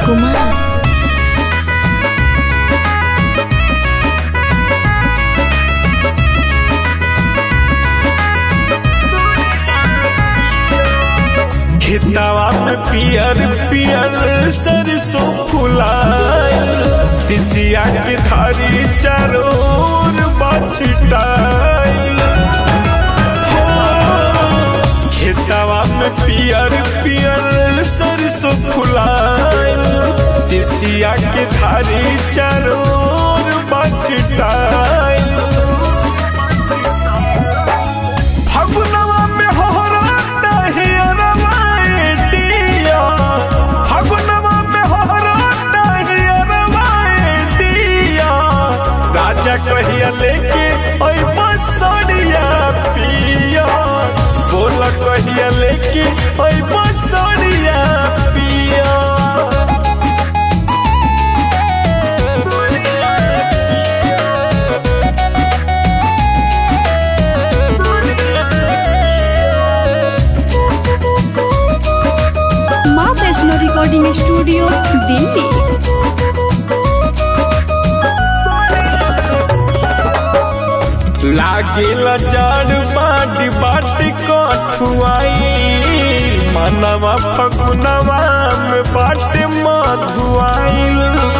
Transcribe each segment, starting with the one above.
कुमार खेतवा में पियर पियर सरसों फुलाए तिसिया के धारी चारोर बछटाइल खेतवा में पियर पियर सरसों फुलाए तिसिया के धारी चारोर बछटाइल फगुनवा में होहराता हियरवा एटिया फगुनवा में होहराता हियरवा एटिया राजा कहिया लेके ओइ बसड़िया पिया बोल कहिया लेके ओइ बसड़िया पिया माँ वैष्णो रिकॉर्डिंग स्टूडियो दिल्ली लागेला जड़ बाट बाट कठुआई मनवा फगुनवा में बाट मधुआई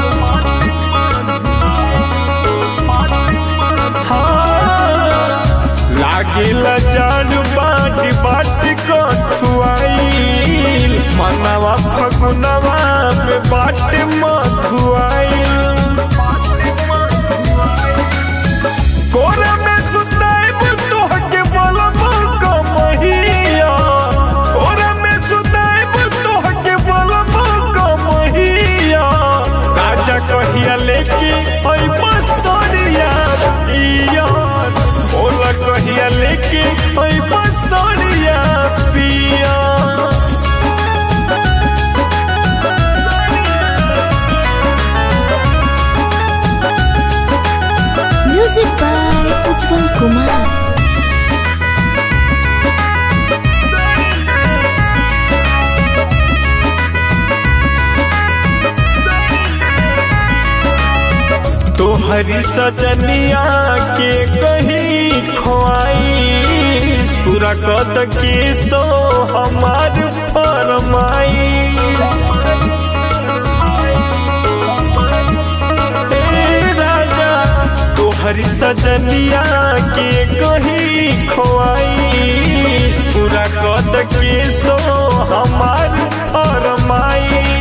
लागेला जड़ बाट बाट कठुआई मनवा फगुनवा में बाट मधुआई कोरा में सुताइब तोहके बोलब कमहिया कोरा में सुताइब तोहके बोलब कमहिया राजा कहिया लेके ओइ बसरिया पिया बोला कहिया लेके ओइ बसरिया पिया म्यूजिक बाय उज्जवल कुमार तोहरी सजनिया के कहीं खोआई पूरा कद के सो हमार फरमाई राजा तोहरी सजनिया के कहीं खोआई पूरा कद के सो हमार फरमाई